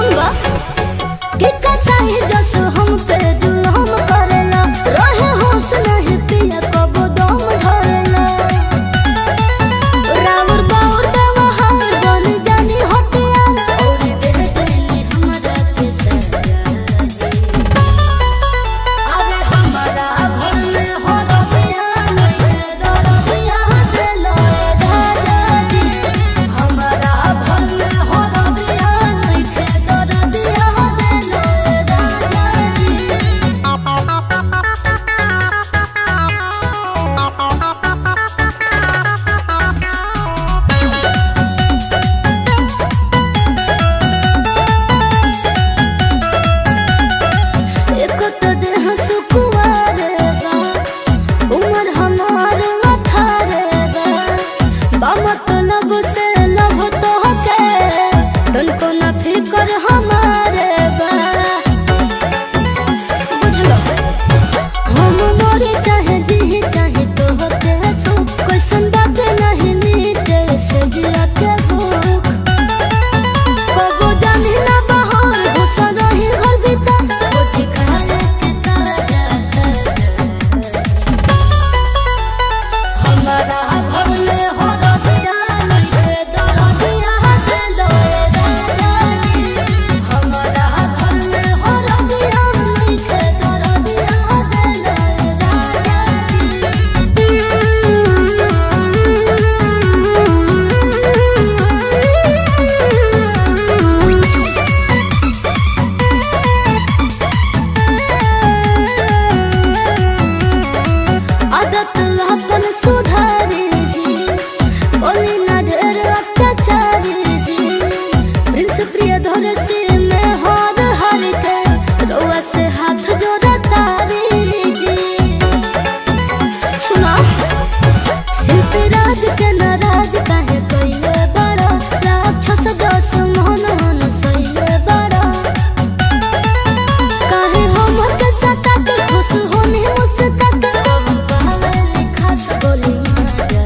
पसंद बा कि कसाई जस हम पे जुलम करेला रहे होश नहीं पिया कबो दम धरेला राउर बाउर व्यवहार बन जानी हथियार और दे देनी हमरा के सजा अरे हमारा घर में हो रबिया नहीं दरबिया देलो राजा जी हमारा घर में हो रबिया नहीं दरबिया देलो राजा जी एको तो देह सुकुवार बा उमर हमार अठारे बा बा मतलब से लब तो के तनको ना फिकर हमारे बा बुझलो हम मरे चाहे जी चाहे तो होते सो कैसन बात नहीं मीटे से जिया के भूख कबो जानी ना बहार घुस रही घर भीतर खोजी खाए के ताजा हमारा घर में हो रबिया नहीं दरबिया देलो राजा जी हमारा घर में हो रबिया नहीं दरबिया देलो राजा जी आदत अपन सुधारी जी बोली ना ढेर अत्याचारी जी प्रिंस प्रिय धर से में हार हार के रउआ से हाथ जोड़ा तारी जी सुना सिर्फ राज के नाराज काहे कइले बड़ा राक्षस जस मोहन हन सइले बड़ा काहे हम के सता के खुश होनी मुस्का के कब कहवे लिखा से बोली मजा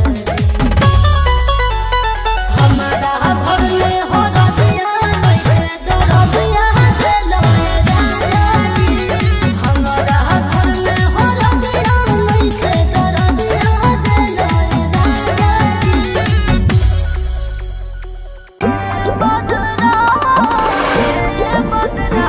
हमारा घर में हो रबिया नहीं दरबिया देलो राजा जी हमारा घर में हो रबिया नहीं दरबिया देलो राजा जी बदरा ये बदरा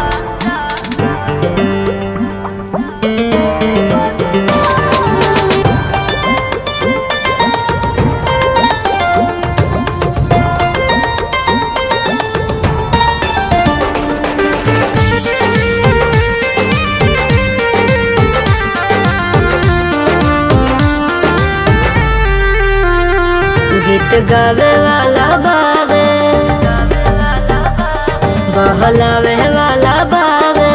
गीत गावे वाला बावे बहलावे वाला बावे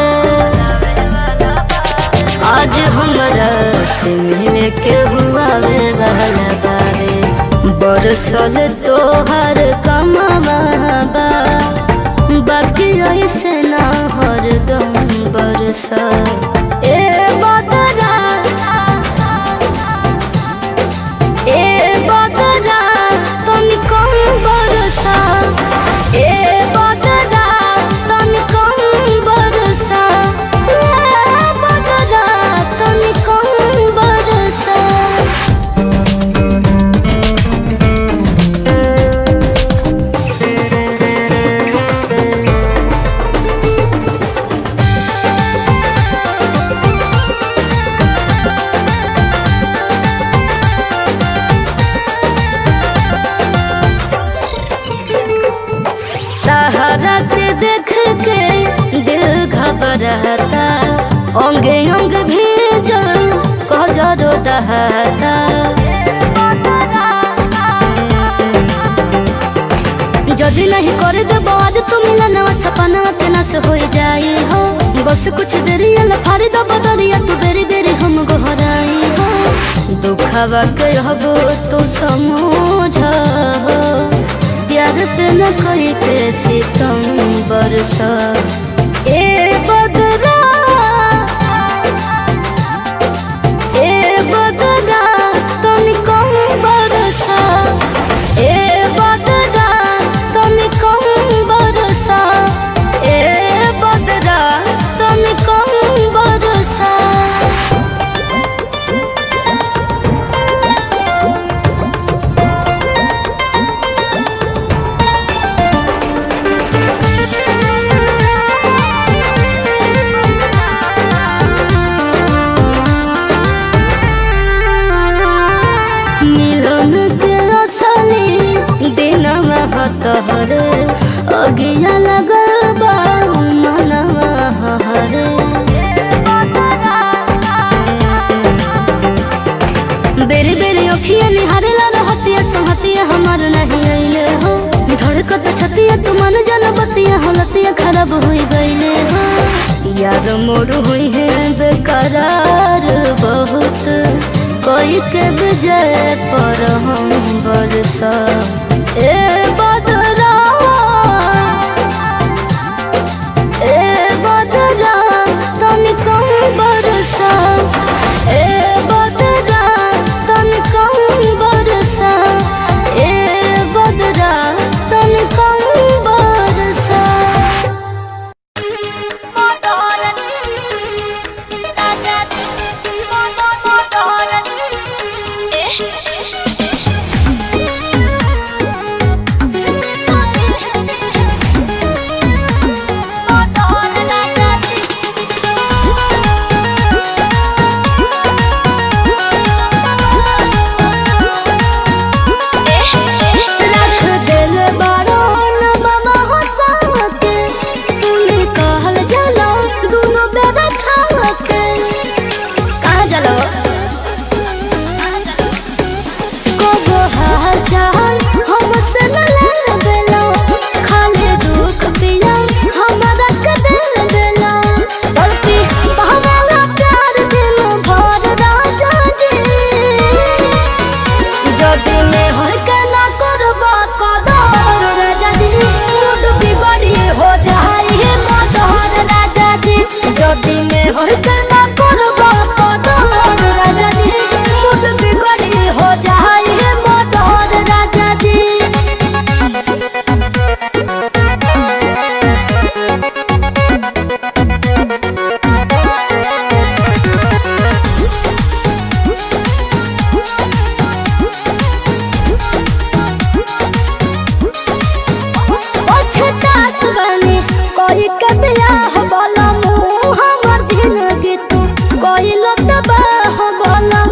आज हमरा से मिले के हुआवे वाला बावे बरसल तोहर कमावा बा बाकी ऐसे ना हरदम बरसा ए बदरा ए बदरा तनी कम बरसा ए बदरा तनी कम बरसा ए बदरा तनी कम बरसा सहारा के देख के दिल घबराता अंगे अंग भीजल कजरो दहता जदि नहीं कर देबो आज तू मिलनवा सपनवा के नस हो जाई हो बस कुछ देरी अल फारी दबो दरिया तू बेरी बेरी हम गोहराई हो दुखवा के हबो तू समझ हो प्यार पे न कोई के सितम बरसा ए बदरा ए बदरा तनी कम बरसा ए बदरा तनी कम बरसा के विजय पर हम बरसा ए बदरा ए बदरा तनी कम बरसा ए बदरा तनी कम बरसा ए बदरा तनी कम बरसा रख दिल बारो न बाबा हंसा के तूने कहल जलो दोनों बेबे खा के कहाँ जलो कबो हाल चाल हमसे न लगलो खाली दुख पिया हमारा के दिल दिलो तड़पी बहवाला प्यार दिल भर राजा जी যদি মে হয় কেনা করবা কদর রাজাজি মুড বিবাড়ি হো যাই হে মদর রাজাজি যদি মে হয় কেনা করবা কদর রাজাজি মুড বিবাড়ি হো যাই হে মদর রাজাজি पछतात बनी कोई के बियाह बोला मुँह हमर जिंदगी तू कोई लो तबाह बोला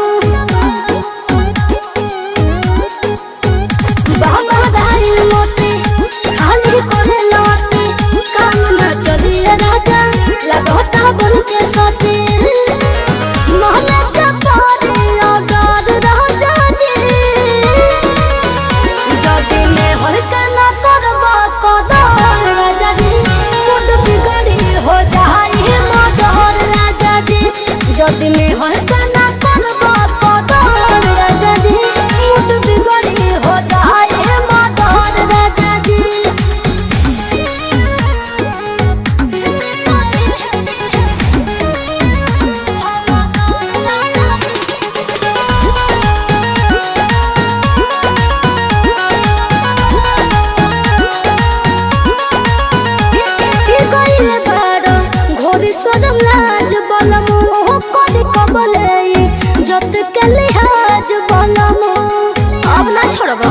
बाबा दाई मोती खाली करे लौटी काम न चलिए राजा लगोता बन के सोती मोहना का पारी अगार राजा जी যদি মে হর কানা করব কদর রাজা জি মুড বিগড়ি হো যাই হে মদর রাজা জি যদি মে হর কানা করব কদর রাজা জি মুড বিগড়ি হো যাই হে মদর রাজা জি কি কইলে বাড়ো ঘড়ি সরম লাজ বলম করি কবলে যত के लिहाज বলম अब ना छोड़ब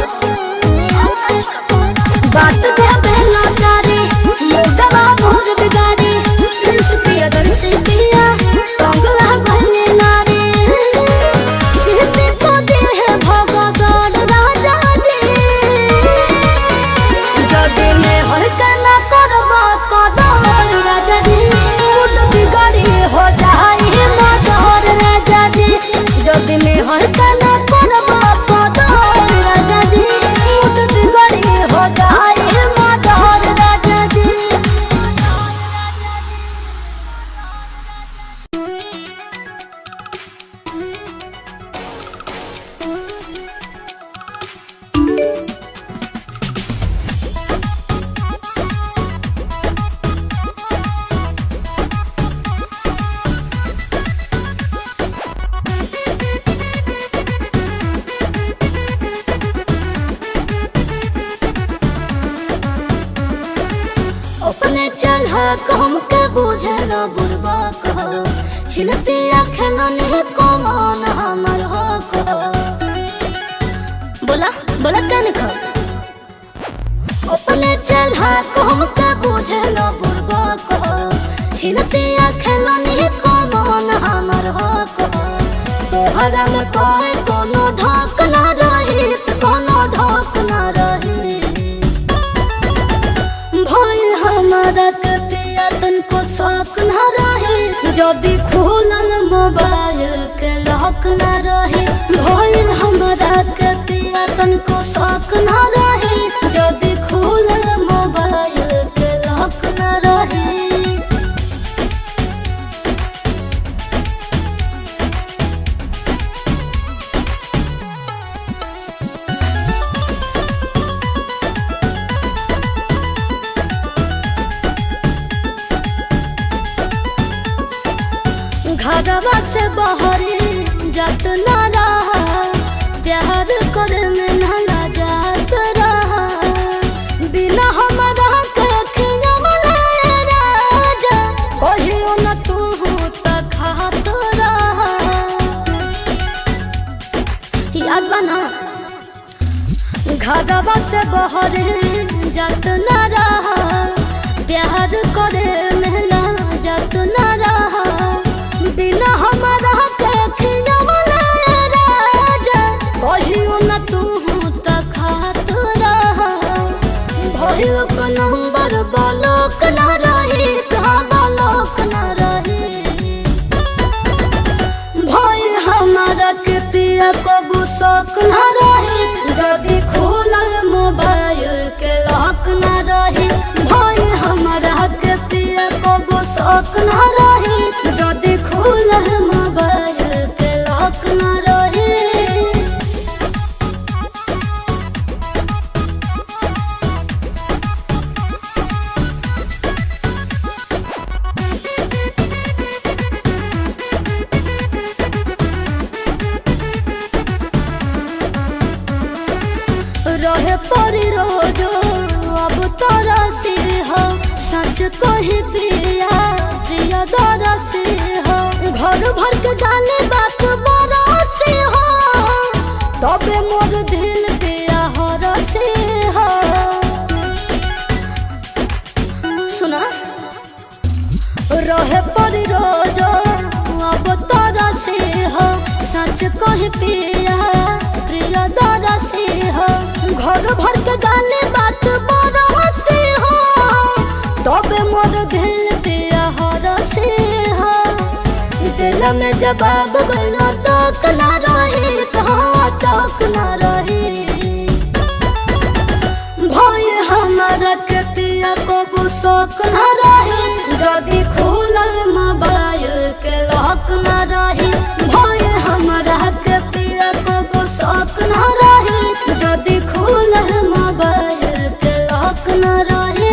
बात दे बेला तारी मुगवा मोर बिगाड़ी प्रिंस पिया दर्शी पिया कंगला भले नारी सीते को दे है भगवान राजा जी যদি মে হয় কানা করব কদর রাজা জি মুড বিগড়ি হো যাই হে মদর রাজা জি যদি মে হয় কানা করব কদর রাজা জি মুড বিগড়ি হো যাই হে মদর রাজা জি अपने चल हम के बुझे न बुरबा कह छिलती अखन नहीं कमान हमर हो कह बोला बोला क्या निखा अपने चल हम के बुझे न बुरबा कह छिलती अखन नहीं कमान हमर हो कह तोहरा में कोई कोनो ढाक ना रही कोनो ढाक ना रही भइल हमारा के पिया तनको शौक न रहे जदि खोलल मोबाइल के लॉक न रहे भइल हमारा के पिया तनको शौक न रहे जदि खोलल मोबाइल के लॉक न रहे घरवा से बहरी जत न रहा प्यार करे में नला जात रहा बिना हमारा के खियवले राजा कहियो न तू त खात रहा याद बना घरवा से बहरे जत न रहा प्यार करे मेला जत न रहा बिना हमारा के खियवले राजा कहियो न तू त खात रहा भइल को नंबर बालक न रही कहाँ बालक न रही भइल हमारा के पिया कबू शौक न रही जदि खोलल मोबाइल के लॉक न रही भइल हमारा के पिया कबू शौक न रही जदि खोलल मोबाइल के लॉक न रही रहे परी रोजो अब तोरा से हो सच कही प्रिया प्रिया दरा से हो घर भर के गाले बात बड़ा से हो तबे मोर दिल पिया हर से हो सुना रहे परी रोजो अब तोरा से हो सच कही पिया प्रिया दरा से हो घर भर के गाले बात बड़ा से हो तबे मोर दिल पिया हर से हो दिल में जवाब गलो तक ना रही कहाँ तक ना रही भय हमारा के पिया को शौक न रहे जदि खोलल मोबाइल के लॉक न रही भय हमारा के पिया को शौक न रहे जदि खोलल मोबाइल के लॉक न रहे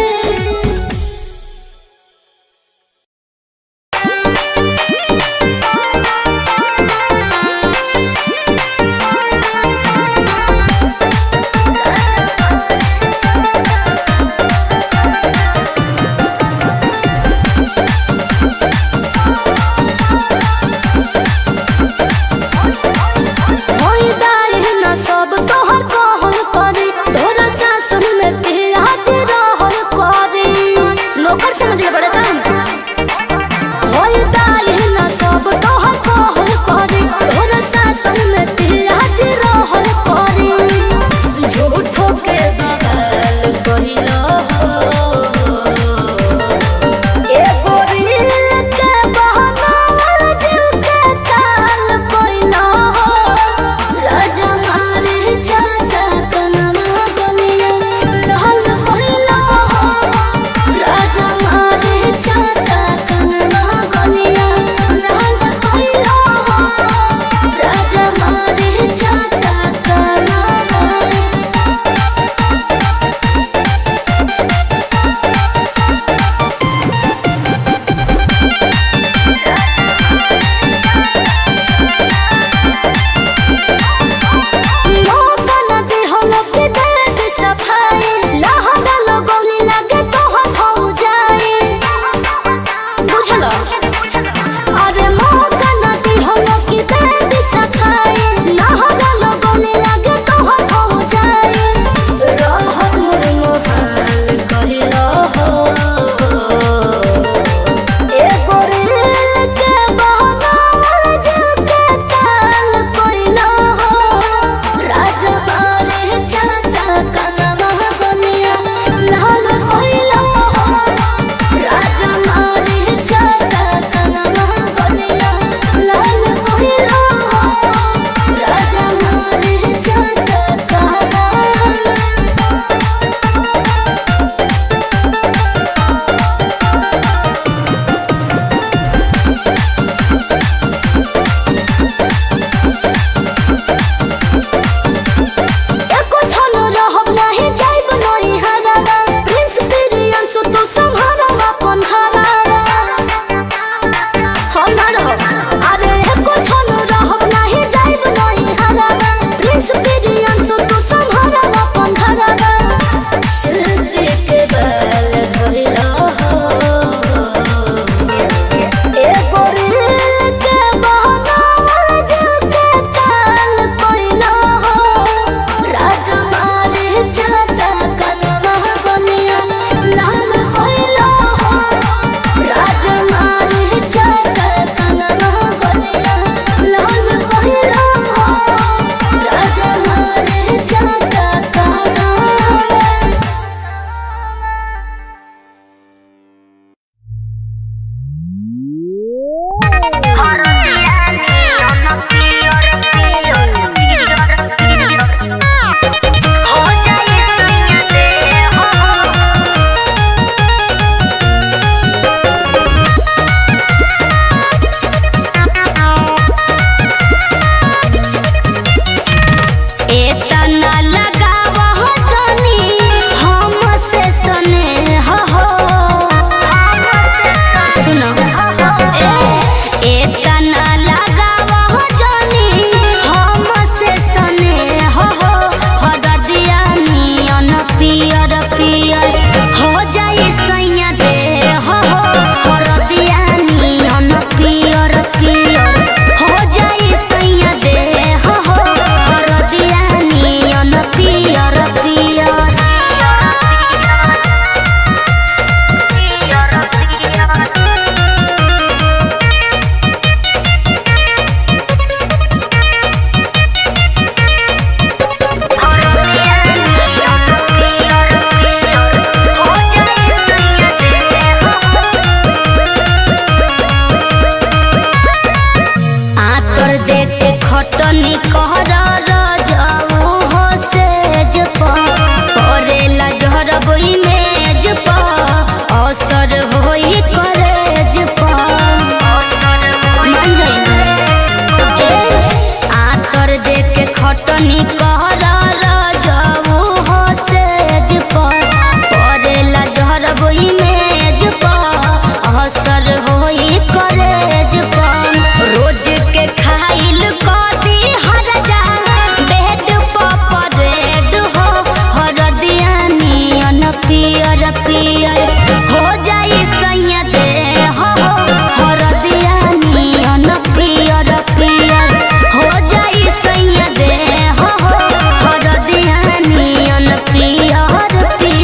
जनी कहर रजऊ हो सेज पर परेला जहर बोई मेज पर असर होई करेज पर रोज के खाइल कदी हर जा बेड पर परेड हो हरदिया नियन पियर पियर हो जाई सैया दे हो हरदिया नियन पियर पियर हो जाई सैया दे हो हरदिया नियन पियर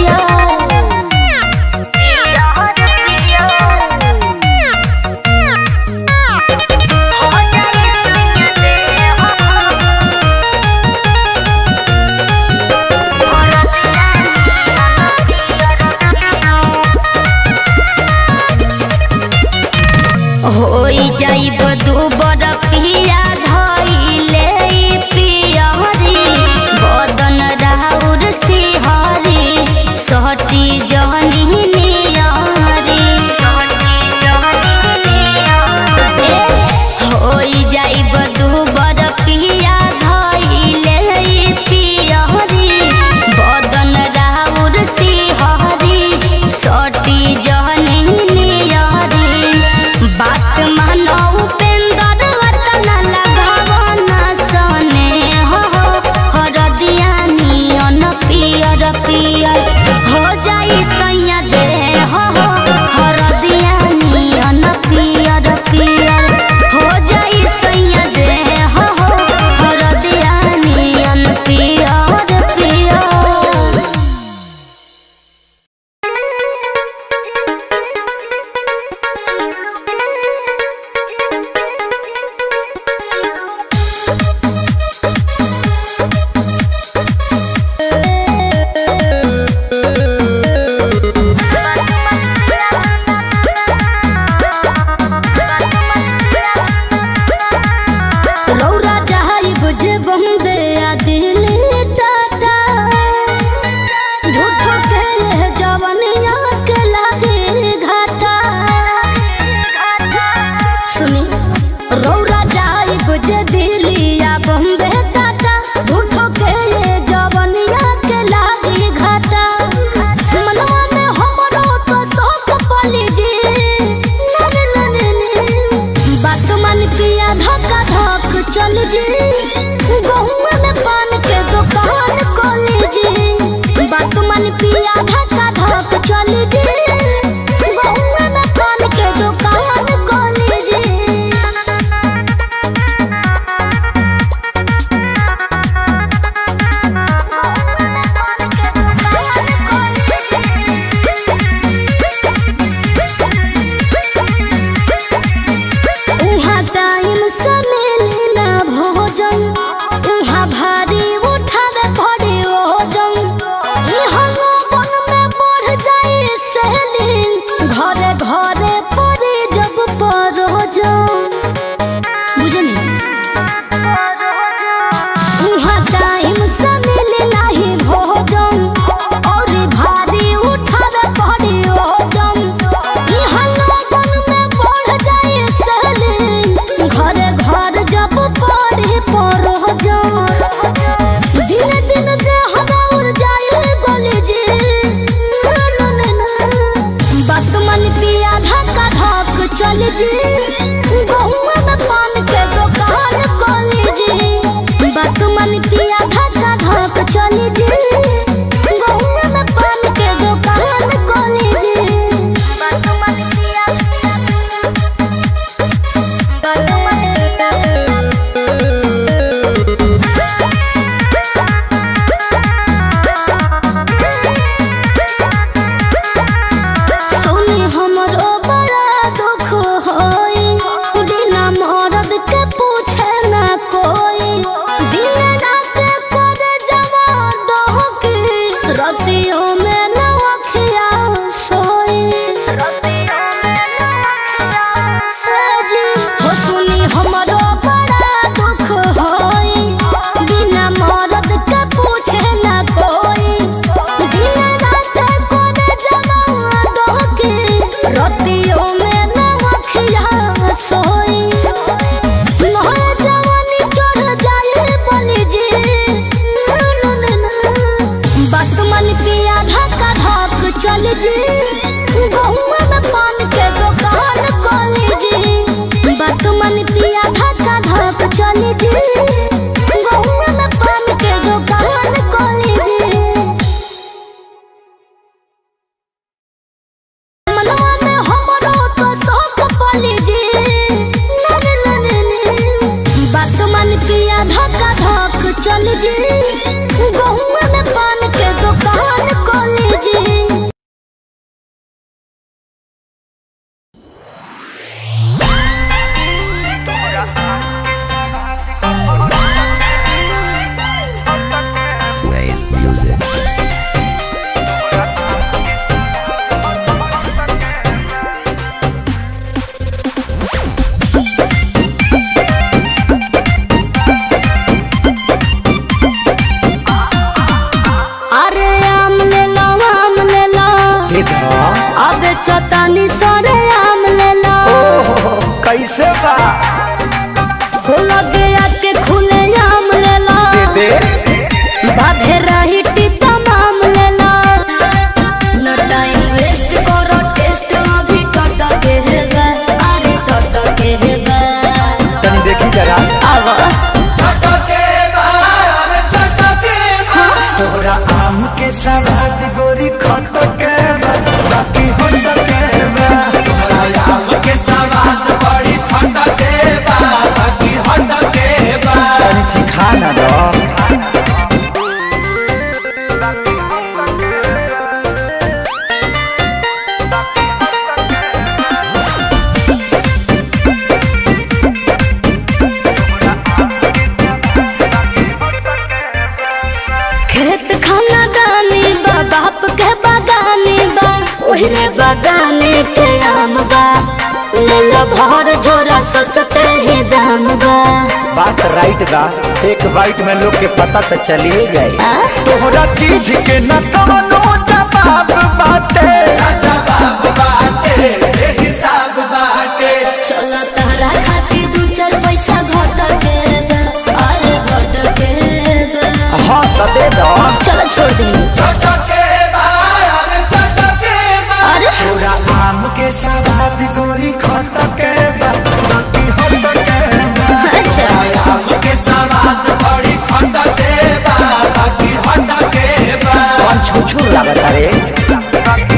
होई जाइब दू बरपिया धइले पियरी बदन राउर सिहरी सहटी जहनी नियरी होई जाइब दू बरपिया धइले पियरी बदन राउर सिहरी सहटी जहनी नियरी बात मानो उपेंद्र वतन लगावन सने हो हरदिया नियन पियर पियर हो जाई सैया दे हो हरदिया नियन पियर पियर हो जाई सैया दे हो हरदिया नियन पियर पियर रौरा जहाई बुझे बंदे आ दिली टाटा झूठो के ये जवनिया के लागे घाटा सुनी रौरा जाई बुझे दिली आ बंदे टाटा झूठो के ये जवनिया के लागे घाटा मनवा में हमरो तो शौक पली जी नन नन ने बात मन पिया धक्का धक चल जी गहुआ में पान के दुकान खोली जी बात मन पिया धक्का धक चल जी गहुआ में पान के दुकान खोली जी उहाँ टाइम से मिली ना भोजन उहाँ भारी उठावे पड़े ओजन इहाँ लोगन में बढ़ जाई सेलिंग घरे घरे पड़े जब परोजन बुझनी उहाँ टाइम से मिले नाही भोजन और भारी उठावे पड़े ओजन इहाँ लोगन में बढ़ जाए सेलिंग घरे घर जब पड़े परोजन धीरे दिन देह दौड़ जाए गली जी ना ना ना बात मन पिया धक्का धक चल जी गहुआ में पान के दुकान खोली जी बात मन पिया धक्का धक चल जी गहुआ में पान के दुकान खोली जी बात मन पिया बात मन सुनी हमरो बड़ा दुख होई बिना नहीं सरे आम लेला ओहो कैसे बा हो लगे आके खुले आम लेला दे दे बाधे रही टीता माम लेला न टाइम वेस्ट करो टेस्ट अभी टट के है बे अरे टट के है बे तनी देखी जरा आवा तोहरा आम के सवाद गोरी खट के बा, बाकी होट के बा। तनी चिखा ना दो खेत खाना दानी बा बाप के बागानी बा ओहरे बागाने के आम बा ले लो भर झोरा सस्ते ही दाम बा बात राइट बा एक बाइट में लोग के पता तो चलिए जाए आ? तोहरा चीज के न कवनो जवाब बाटे चलो तहरा खातिर दू चार पैसा घट के बा, अरे घट के बा। हाँ तो दे दो चलो छोड़ दी अरे तोरा आम के सवाद गोरी खट के बा, बाकी होट के बा। अच्छा कौन छू छू लागत रे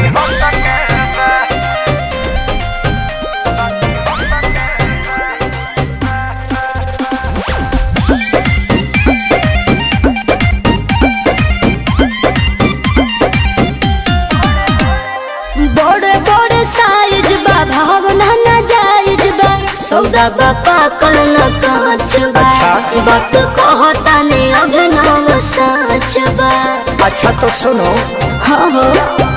बड़े बड़े साइज बा भावना ना जायज बा सौदा बा पाकल न कांच बा अच्छा। वक्त कहता ने अभिनव सच बा अच्छा तो सुनो हाँ हो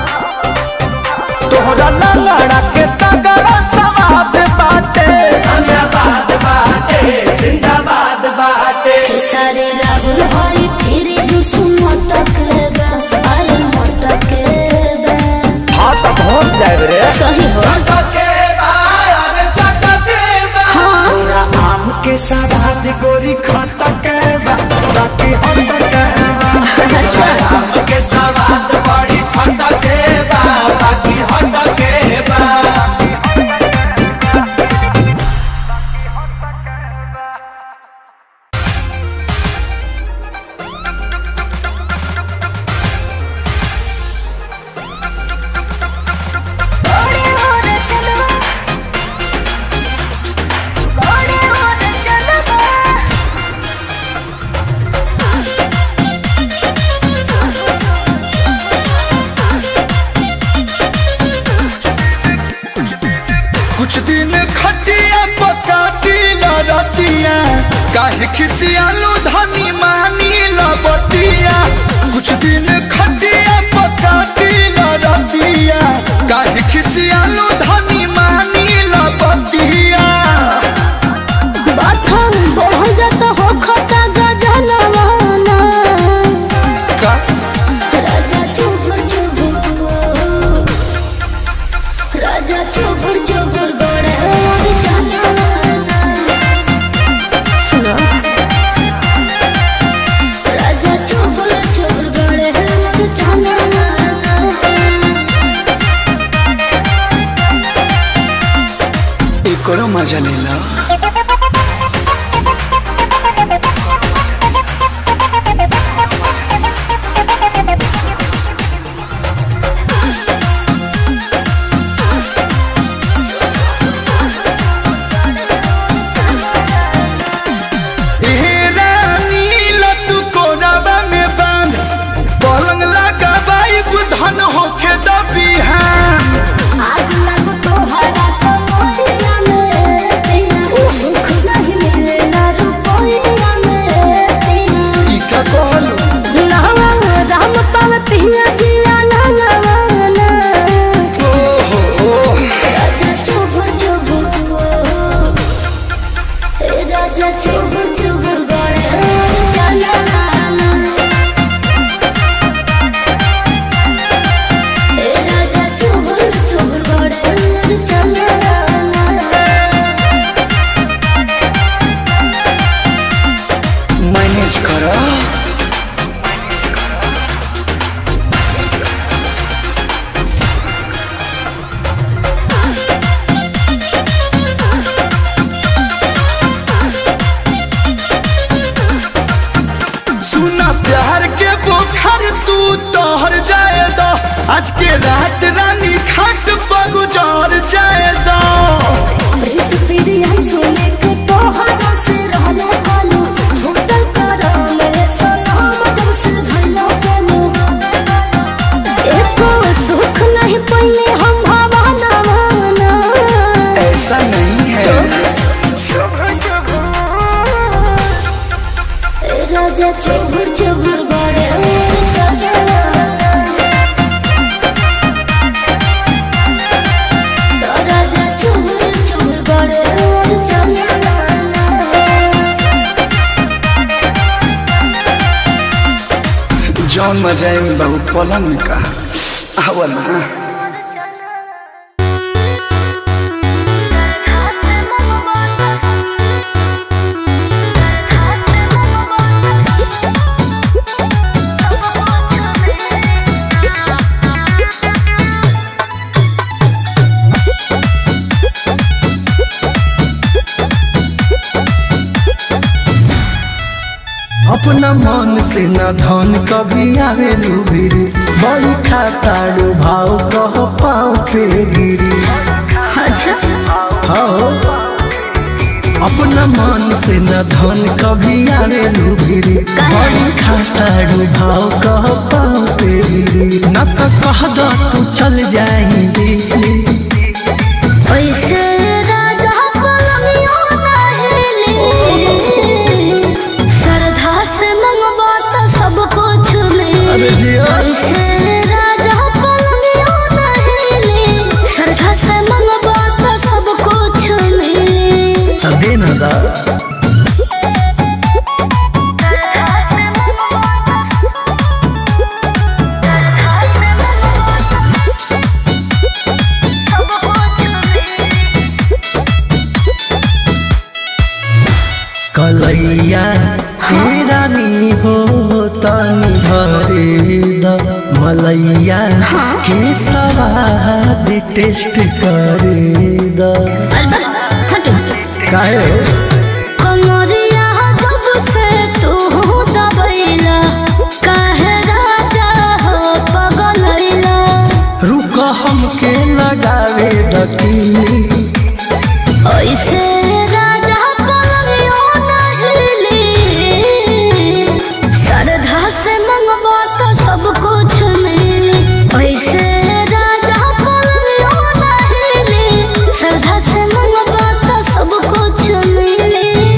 तोहरा लड़ा के तगड़ा सवाद बाटे खेसारी राहुल हरी फिर जुस मटक बा अरे मटक बा हाँ तो पहुँच जाए रे सही हो हाँ तोरा आम के सवाद गोरी खट के बा, बाकी होट के बा। अच्छा कुछ दिन खटिया पकाटी लड़तिया काहे खिसियालू धनी मानी लबतिया कुछ दिन खटिया पकाटी लड़तिया काहे खिसियालू धनी मानी लबतिया बाथम बढ़ जाता हो खता गजनवाना का राजा चुबुर चुबुर राजा चुबुर चुबुर गोड़े और जनाना सुनो राजा चुबुर चुबुर गोड़े और जनाना एकरो मजा लेला ए रानी लतू कोराबा में बांध पलंग लगा बाई बुधन होके दबिहान आग लगो तोहरा तो मोरिया में पिया के रात रानी खाट पर गुजार जाए दो प्रिंस पीरिया सुने के तोहरा से रहले कालू होटल करा मेरे सलाम जब से धइलो केलू एको सुख नहीं पइले हम हवा ना माना ऐसा नहीं है ए राजा चुभुर चुभुर बड़े चला राजा चुभुर चुभुर बड़े चला जौन मजा है बहु पलंग में कहा आवा ना अपना मन से न धन कभी आवे लुबिरी बड़ी खाताड़ू भाव कह पाँव पे गिरी अच्छा हो अपना मन से न धन कभी आवे लुबिरी बड़ी खाताड़ू भाव कह पाँव पे गिरी न तो कह दो तू चल जाएंगी ऐसे राजा पलंगियो ना हिले श्रद्धा से मंगवा तो सब कुछ अरे मिले जिया। ऐसे राजा पलंगियो ना हिले श्रद्धा से मंगवा तो सब कुछ मिले तो देना दा कलैया रानी हो तनी भरे द मलैया के सवाद टेस्ट करे द काहे हो? कमरिया जब से तू दबैला काहे राजा हो पगलैला रुक हमके लगावे दकीनी ऐसे राजा पलंगियो ना हिले श्रद्धा से मंगवा तो सब कुछ मिले ऐसे राजा पलंगियो ना हिले श्रद्धा से मंगवा तो सब कुछ मिले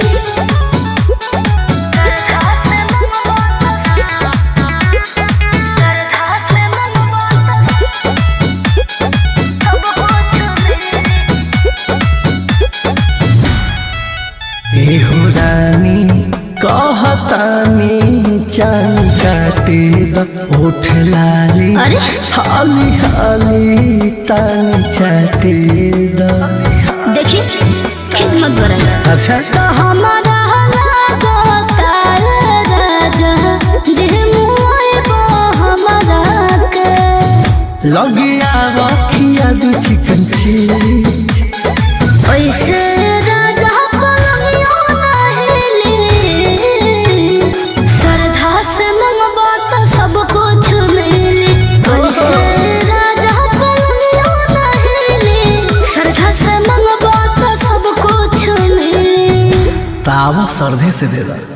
एहो रानी कहतानी चान काटे द ओठ लाली अरे? हाली हाली तानी चाटे द देखिए खिदमत बरन अच्छा तो हमारा लागता राजा जे मुआए बो हमारा के लगिया रखिया दू चिकन चिली ऐसे राजा पलंगियो ना हिले श्रद्धा से मंगवा तो सब कुछ मिले ऐसे राजा पलंगियो ना हिले श्रद्धा से मंगवा तो सब कुछ मिले तावा सर्दे से दे दा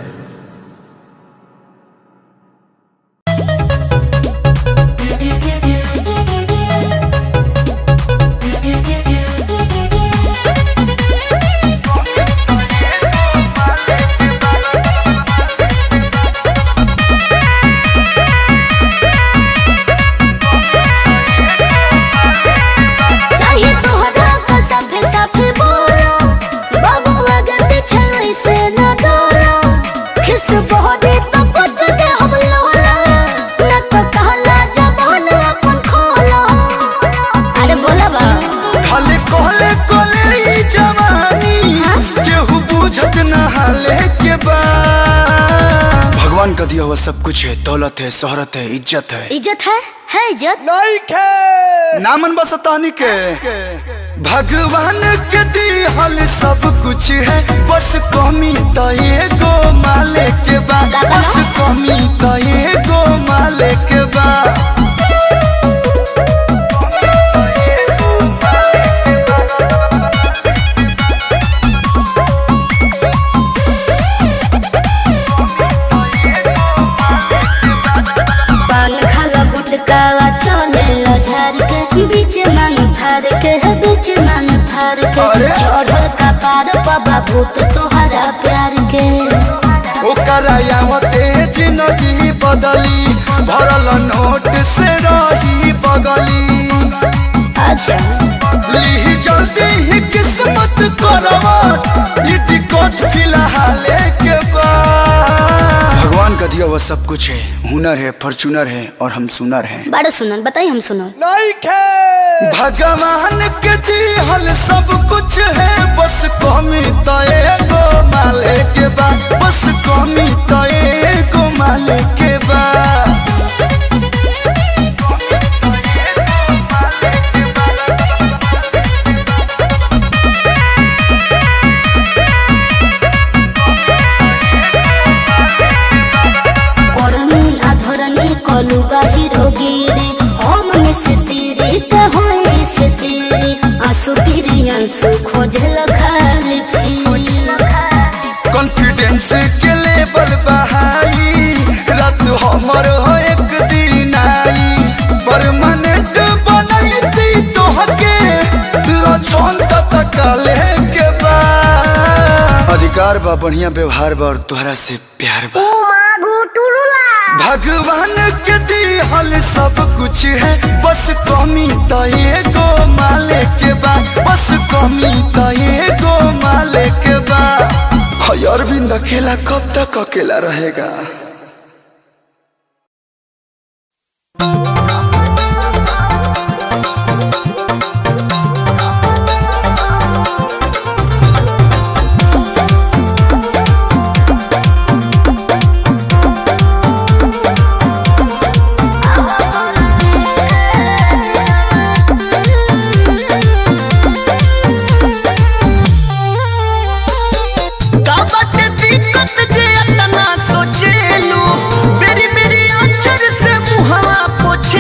चाहिए तोहरा का सफे सफे बोलो बाबू अगर पीछे से न डोलो खिस बहरे तो कुछ दे हम लोला न तो कहला जबान अपन खोलो अरे बोला बा खाले कोले कोले ई जवानी केहू बुझत न हाले के बा भगवान का दिया हुआ सब कुछ है दौलत है शोहरत है इज्जत है इज्जत है है इज्जत नहीं के नामन बस तानी के भगवान के दिहल सब कुछ है बस कमी तो एगो माले के बा बस कमी तो एगो माले के बा पार बाबा भूत तोहरा प्यार के ओकरा यावते जिंदगी बदली भरल नोट से रही बगली अच्छा ली जल्दी ही किस्मत करवट ई दिक्कत फिलहाल के बाद भगवान का दिया हुआ सब कुछ है हुनर है फॉर्चूनर है और हम सुनर हैं बड़ा सुनल बताई हम सुनल भगवान के दिहल सब कुछ है बस कमी तो एगो माले के बा बस कमी तो एगो माले के बा করনি আধরনি কলু বাহির গিরে অমন সে তেরে তে হয় সে তেরে আসু ফিরে আনসু খোঁজল খালি कॉन्फिडेंस के लेवल बहाई रात हमर हो एक दिन आई परमानेंट बनैती तोहके लछन तक के बा अधिकार बा बढ़िया व्यवहार बा और तोहरा से प्यार बा भगवान के दिहल सब कुछ है बस कमी तो एगो माले के बा बस कमी तो एगो माले के बा हय अरविंद अकेला कब तक अकेला रहेगा काबट दिक्कत जे अतना सोचेलू बेरी बेरी अक्षर से मुहवा पोछे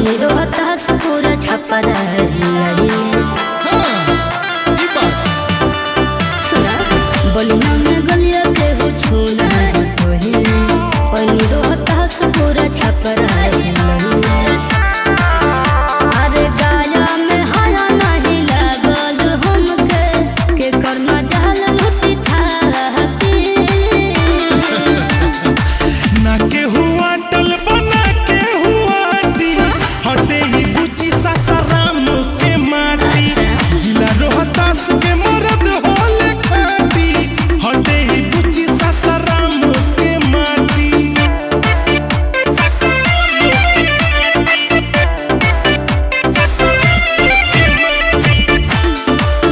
पनी रोहता से पूरा छपरा सुना बलिया में गलिया के हो छूना पहिले पनी रोहता से पूरा छपरा अरे गाया में हया नहीं लागल हमके के कर्मा जाल लुटी था ना के हुआ टल बना के हुआ दी हटे ही बुची सासाराम के माटी जिला रोहतास के मरद होले खाटी हटे ही बुची सासाराम के माटी सासाराम के माटी। सासाराम के माटी।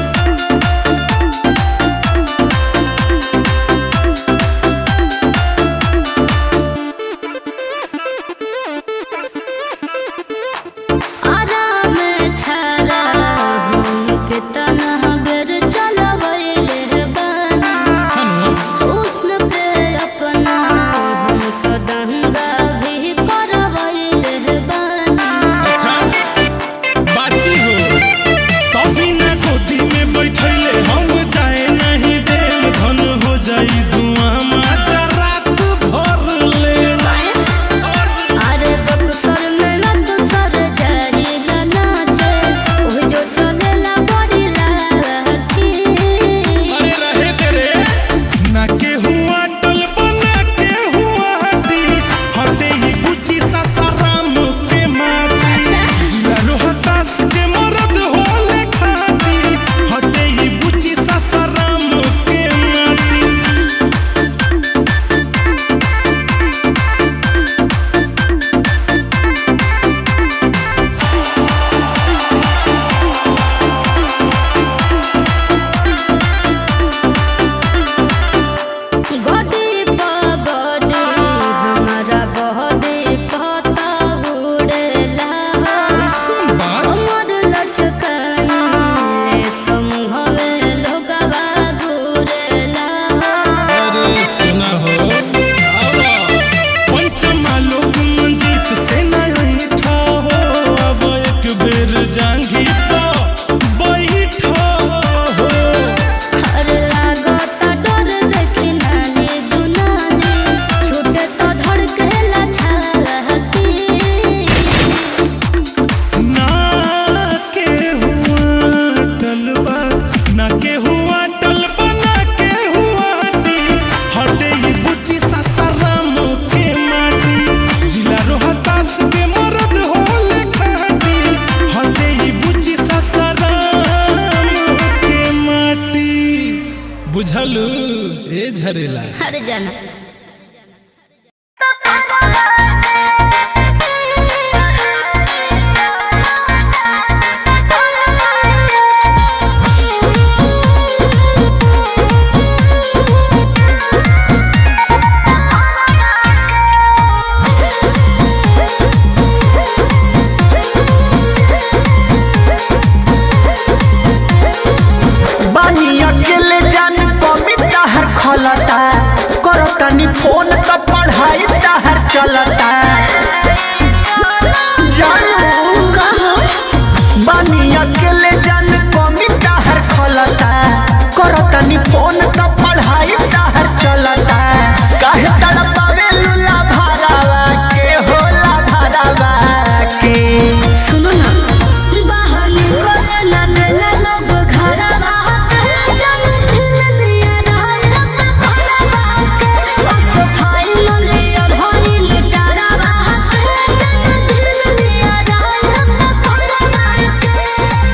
आराम छारा हमके तनहा बेर चलवैले बानी हुस्न पे अपना हम तो दंगा भी करवैले बानी अच्छा बाची हो तभी ना गोदी में बैठले हम जाए नहीं देव धन हो जाई धुआं माचा रात भर ले अरे बक्सर में नंद सर जारी नाचे ओह जो चलेला बड़ी लाठी अरे रहे तेरे ना के हुआ टल बना के हुआ दी हटे ही बुची सासाराम के माटी जिला रोहतास के मरद होले खाती हटे ही बुची सासाराम के माटी गडी पगडी हमारा बहडी कहता उड़ेला सुन बात हमर लचकाइले तुम हवे लोगवा घूरेला अरे सुना हो पंचमा लोग मंजीत से नहीं ठा हो अब एक बेर जांगी तो बैठा हो हर लागता डर देखी नाली दुनाली छूटे तो धड़केला छाती ना के हुआ टलबा ना के हुआ टलबा ना के हुआ दी हटे ही बुची सासाराम के माटी जिला रोहतास के मरद होले खाटी हटे ही बुची सासाराम के माटी बुझलू ए झरेला हर जाना बानी अकेले जान कमी ताहर खलता करतानी फोन त पढ़ाई ताहर चलता जानू बानी अकेले जान कमी ताहर खलता करतानी फोन त पढ़ाई ताहर चलता काहे तड़पावे लुला भरावा के होला भरावा के सुनो ना बाहर निकले ना देला लोग घरवा जन दिन दिया रहल भरवा के ओ सफाई न लिया भरी लिटारवा जन दिन दिया रहल भरवा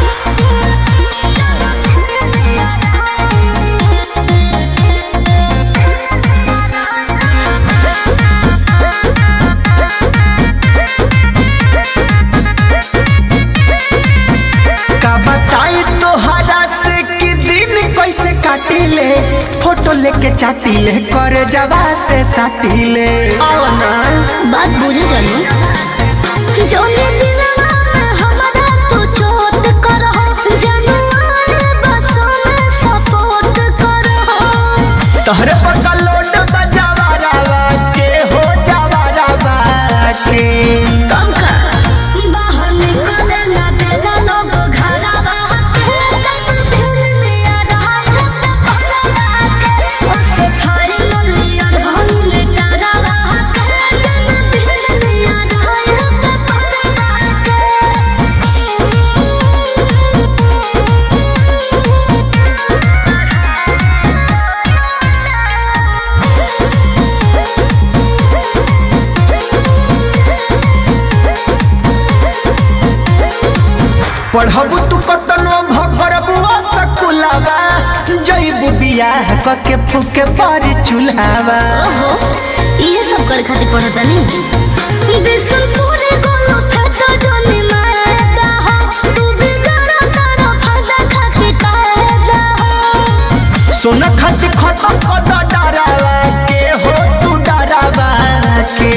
का बताई तोहरा से कि दिन कैसे काटिले फोटो लेके चाटिले कर जवा से साटिले आओ ना बात बुझे जानी जोने दिलवा में हमारा तू चोट करहो जनुआर बसों में सपोर्ट करहो तोहरे पर कलोड बजावा रावा के हो जावा रावा के कब का बियाह कके फूके पर चूल्हावा ओहो ये सब कर खातिर पढ़ता नहीं बिसन पूरे गोलो था जोनी मारता हो तू भी गाना तारा फादा खातिर कहता हो सोना खाती खत्म कद डरावा के हो तू डरावा के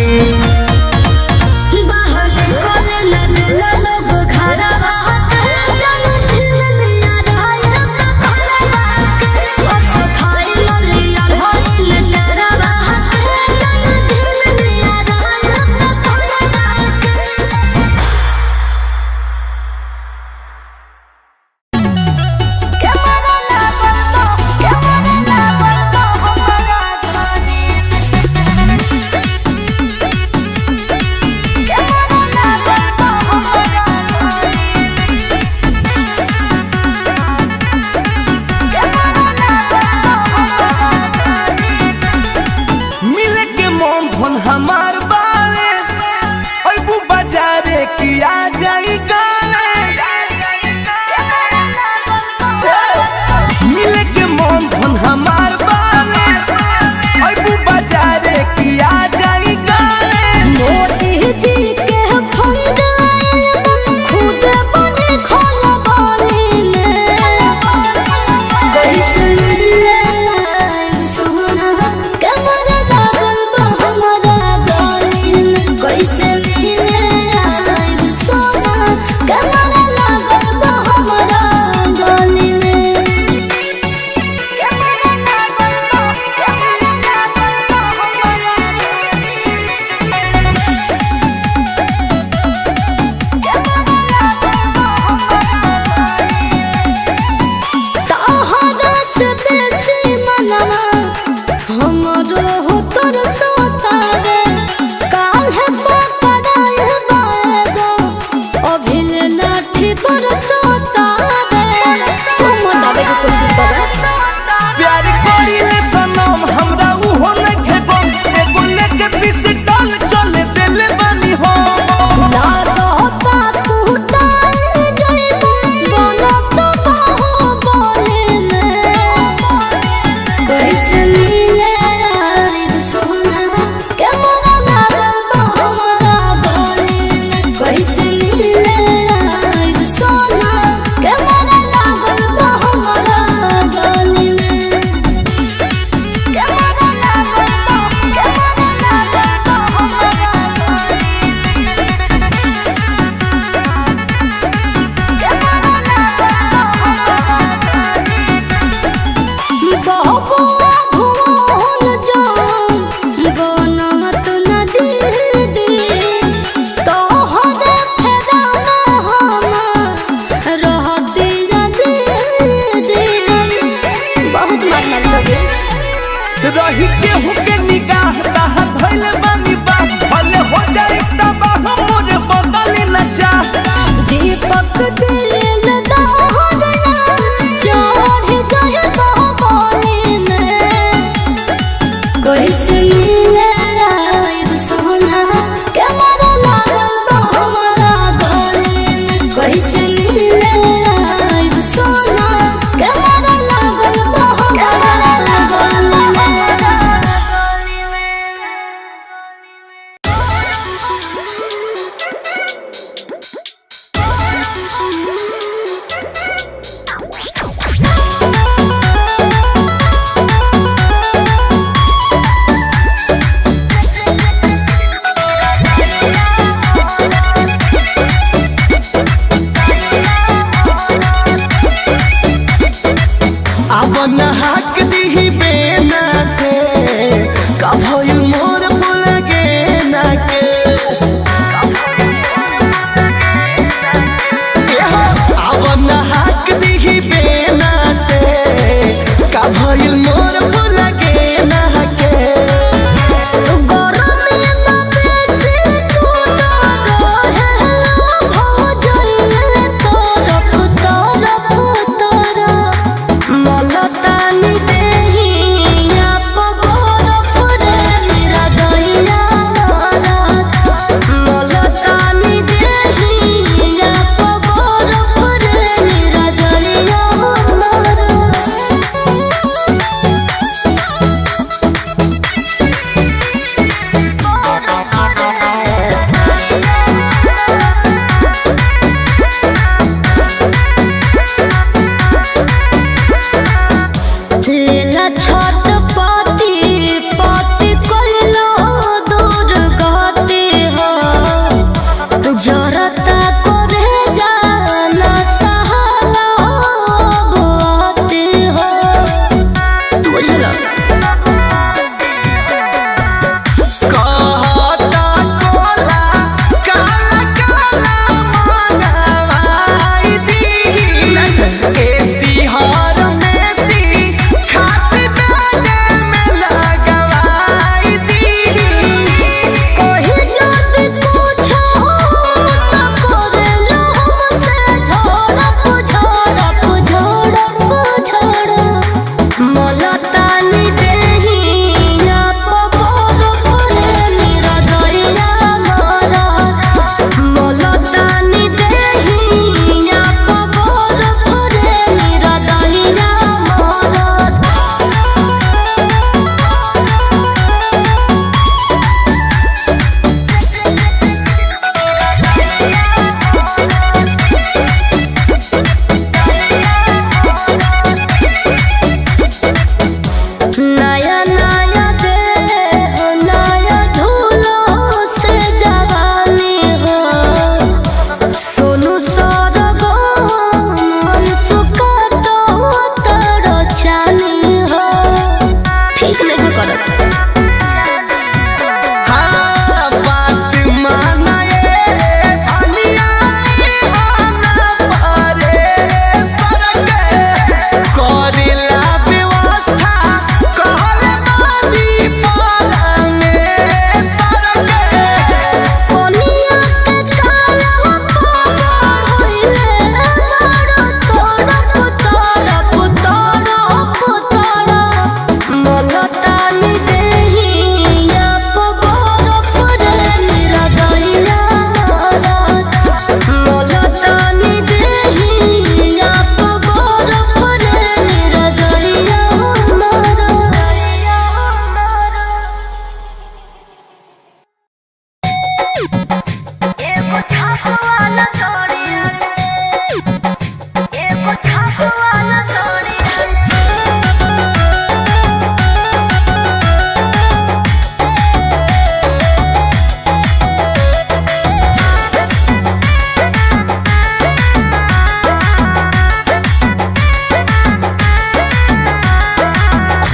बाहर निकले न दिला लोग घरा बात जानू दिल में आ रहा है अपना भरा बात ओ सफाई मलिया होई न तेरा बात जानू दिल में आ रहा है अपना भरा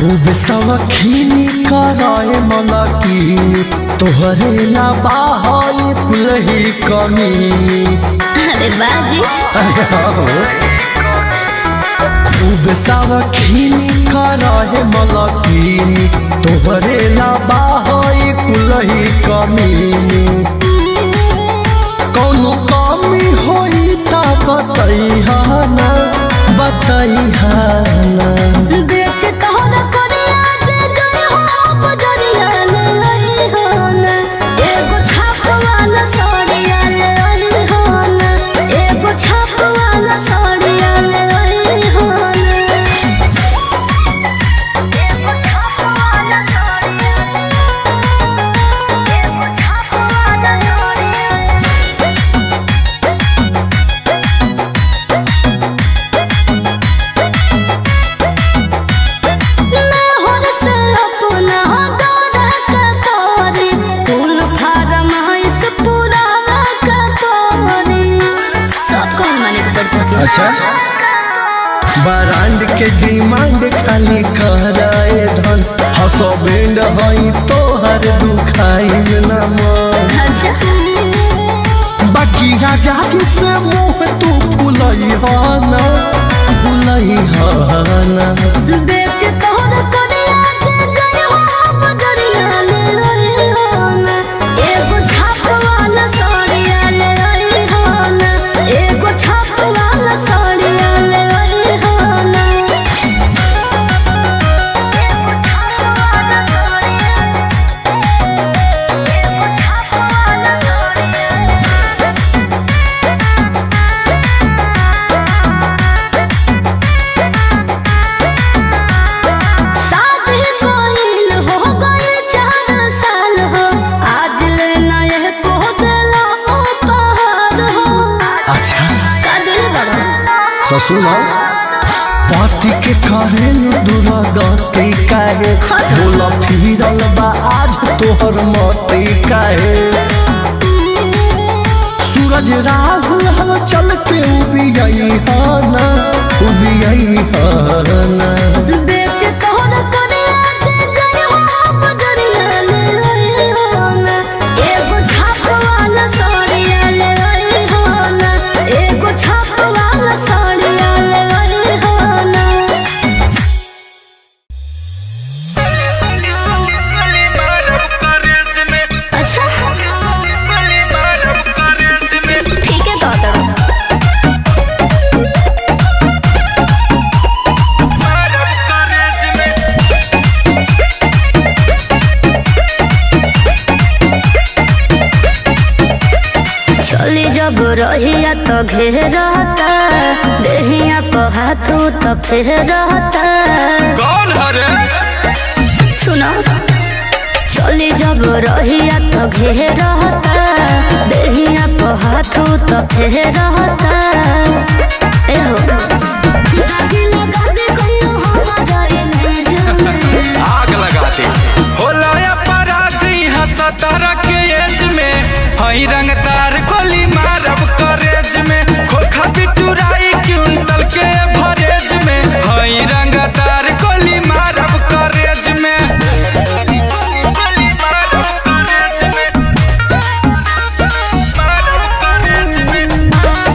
खूब सवखीनी कराए मलकीनी तोहरे ला बाहर कुलही कमीनी अरे बाजी खूब सवखीनी कराए मलकीनी तोहरे ला बाहर कुलही कमीनी कौनो कमी होई ता बतैहा ना बतैहा ना बेच तोहर करिया जे गई हो बजरिया ले आई हो ना एगो छाप वाला साड़िया ले आई हो ना एगो छाप वाला साड़िया ले आई हो ना एगो छाप वाला साड़िया एगो छाप वाला साड़िया लाहौर से अपना दौरा का तोरी फूल फारम है इस पुरावा का तोरी सब कौन माने के पड़ता के अच्छा ब्रांड के डिमांड खाली कराए धन हसो बैंड हई तोहर दुखाई न मन अच्छा बाकी राजा जी से मुंह तू फुलई ना फुलई ना बेच तोहर करिया जे गई हो बजरिया ले आई हो ना एगो छाप वाला साड़िया ले आई हो ना एगो छाप वाला साड़िया ले आई हो ना एगो छाप वाला साड़िया एगो छाप वाला साड़िया शादी कोइल हो गइल चार साल हो आज ले नए को दिला उपहार हो अच्छा का दिल बड़ा तो सुनो पति के करे दुरागति काहे बोला फिरल बा आज तोहर मती काहे सूरज राहुल हल चल के उबियई हाना उबियई हाना बेच तोहर करिया जे गई हो बजरिया ले आई हो ना एगो छाप वाला साड़िया ले आई हो ना एगो छाप वाला साड़िया ले आई हो ना अच्छा ठीक है तो चली जब रहिया तो घेरता देहिया पर हाथू तो फेरता कौन हरे सुनो चली जब रहिया तो घेरता देहिया पर हाथू तो फेरता एहो दादी लगा दे कहियो हमारा इमेज में आग लगाते होला अपराध यहाँ सतारा के एज में हई रंगदार गोली मारब करेज में खोखा बिटुराई क्विंटल के भरेज में हई रंगदार गोली मारब करेज में गोली मारब करेज में मारब करेज में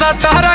तहरा